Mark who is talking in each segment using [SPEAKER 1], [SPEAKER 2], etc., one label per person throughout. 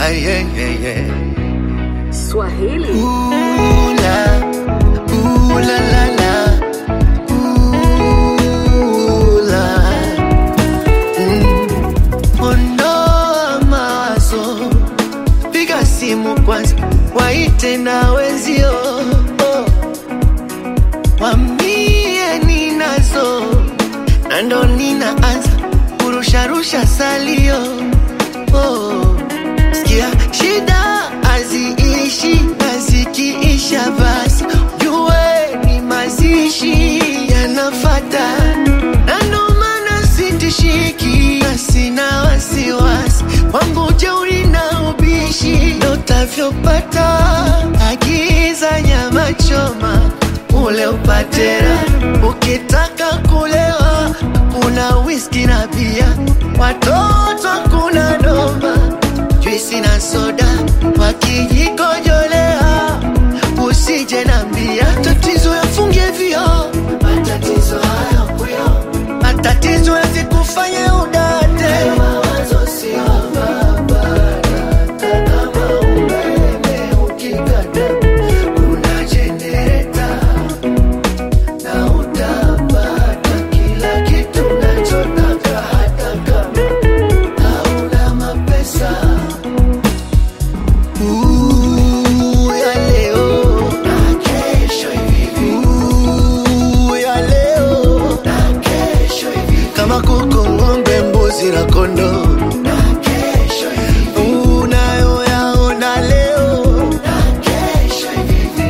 [SPEAKER 1] Ay, yeah, yeah, yeah.
[SPEAKER 2] Swahili.
[SPEAKER 1] Ooh, la, ooh, la, la, la. Ooh, la. Mm. Ondoa mawazo, piga simu kwanza, waite na wenzio, oh. wambie ninazo, na ndo ninaanza kurusharusha salio oh. Sikia shida haziishi na zikiisha basi jue ni mazishi yanafata, na ndo maana sitishiki na sina wasiwasi wangu jeuri na ubishi ndo utavyopata. Agiza nyama choma ule upatera, ukitaka kulewa kuna whisky na bia, watoto kuna doma juisi na soda wakijikojolea, usije nambia tatizo yafungie vio, matatizo haya kuyo, matatizo yasikufanye udate, mawazo sio barabara, kama umeme ukikata kuna jenereta na utapata kila kitu unachotaka hata kama hauna mapesa. Ooh, ya leo na kesho hivi. Ooh, ya leo na kesho hivi. Kama kuku, ng'ombe, mbuzi na kondoo na kesho hivi. Unayoyaona leo na kesho hivi.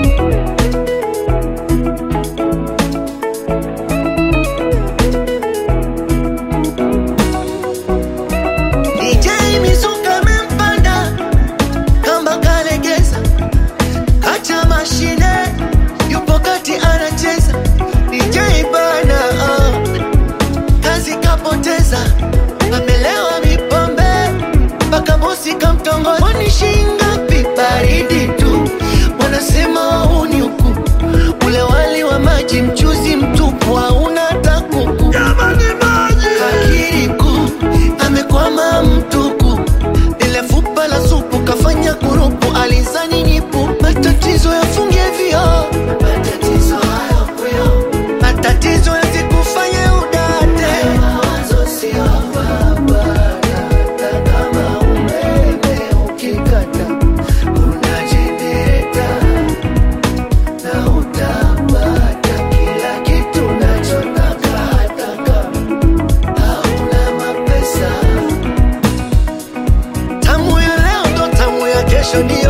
[SPEAKER 1] DJ Mizuka amempanda kamba kalegeza, acha mashine, yupo kati anacheza. DJ bana ah, kazi kapoteza, amelewa mipombe mpaka bosi kamtongoza. Kwani shingapi baridi tu, wanasema huu ni huku, ule wali wa maji mchuzi mtupu hauna hata kuku. Jamani maji fakiri kuu amekwama mtuku, ile fupa la supu kafanya kurupu, alizani nipu. Matatizo yafungie vio, matatizo hayo kuyo, matatizo yasikufanye udate, mawazo sio barabara, hata kama umeme ukikata kuna jenereta na utapata kila kitu unachotaka hata kama hauna mapesa. Tamu ya leo ndo tamu ya kesho, ni